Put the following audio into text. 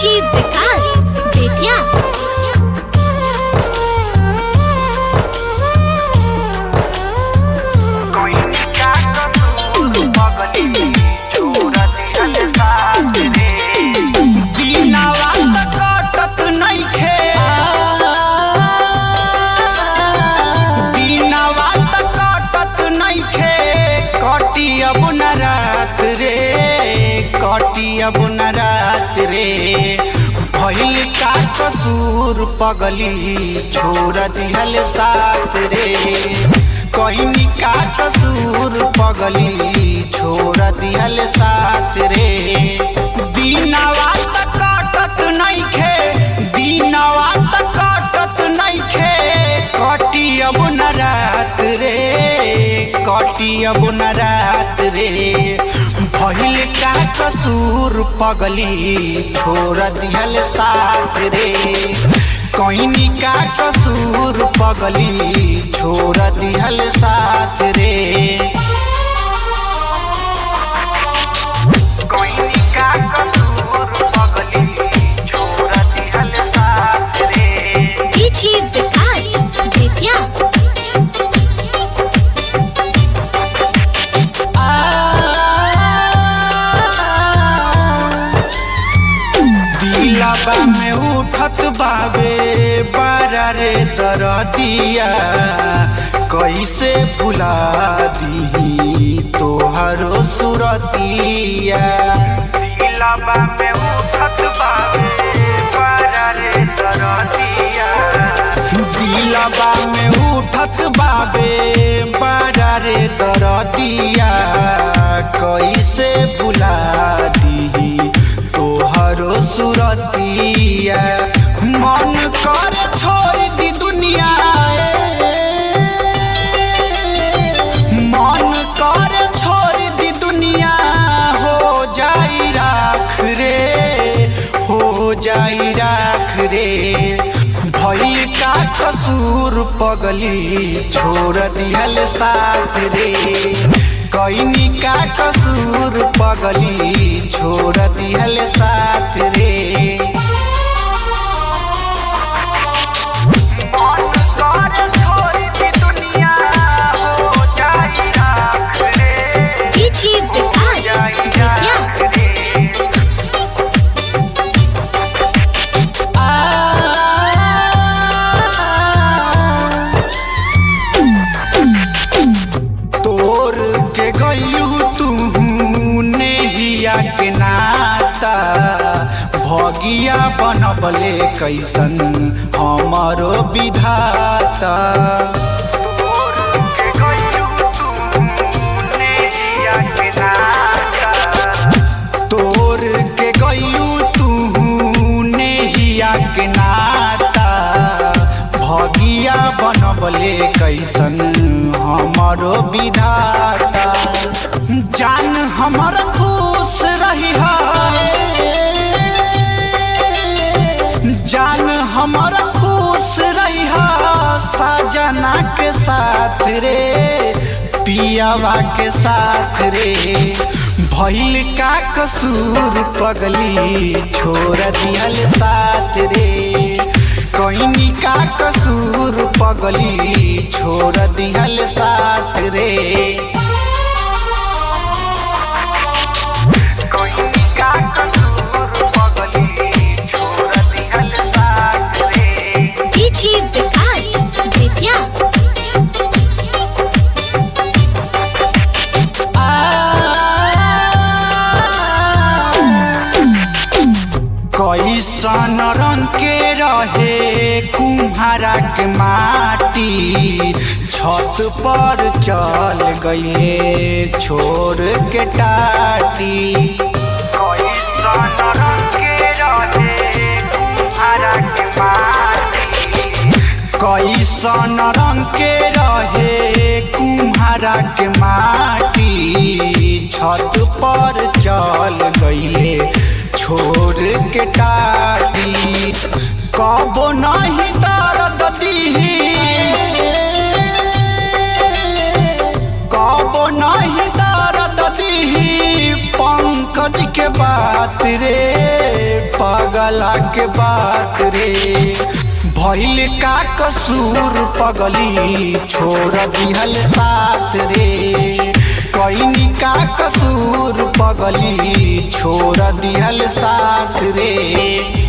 DJ विकास बेतिया दिनवा त कटत नइखे दिनवा त कटत नइखे कटी अब न रात रे कटी अब न रात रे भइल का कसूर पगली छोड़ दिहल साथ रे कहनी का कसूर पगली छोड़ दिहल साथ रे दिनवा त कटत नइखे दिनवा त कटत नइखे कटी अब न रात रे कटी अब न रात रे भइल का कसूर पगली छोड़ दिहल साथ रे कहनी का कसूर पगली छोड़ दिहल साथ रे कोई का कसूर पगली छोड़ दिहल साथ रे डीजे विकास बेतिया दिलबा में उठत बाबे बारा रे दरदिया कैसे भुला दी तोहरो सुरतिया दिलबा में उठत बाबे बारा रे दरदिया दिलबा में उठत बाबे बारा रे दरदिया कैसे भुला दी तोहरो सुरतिया मन कर छोड़ दी दुनिया मन कर छोड़ दी दुनिया हो जाई राख रे हो जाई राख रे भई का कसूर पगली छोड़ दिहल साथ रे कैनी का कसूर पगली छोड़ दिहल साथ रे डीजे विकास बेतिया तोर के गयू तू नेहिया के नाता भगिया बनबले कैसन हमारो विधाता तोर के गयू तू नेहिया के नाता भगिया बनबले कैसन हमारो विधाता जान हमर खुश रही जान हमर खुश रही साजना के साथ रे पियावा के साथ रे भइल का कसूर पगली छोड़ दिहल साथ रे कैनी का कसूर पगली छोड़ दिहल साथ रे कैनी का कसूर पगली छोड़ दिहल साथ रे डीजे विकास बेतिया कैसन रंग के रहे कुम्हारा के माटी छत पर चल गए छोड़ के टाटी कैसन रंग के रहे कुम्हारा के माटी कैसन रंग के रहे कुम्हारा के माटी छत पर चल गईले छोड़ के टाटी कबो नहीं दर्द दीही कबो नहीं दर्द दीही पंकज के बात रे पागल के बात रे भइल का कसूर पगली छोड़ दिहल साथ रे कैनी का कसूर पगली छोड़ दिहल साथ रे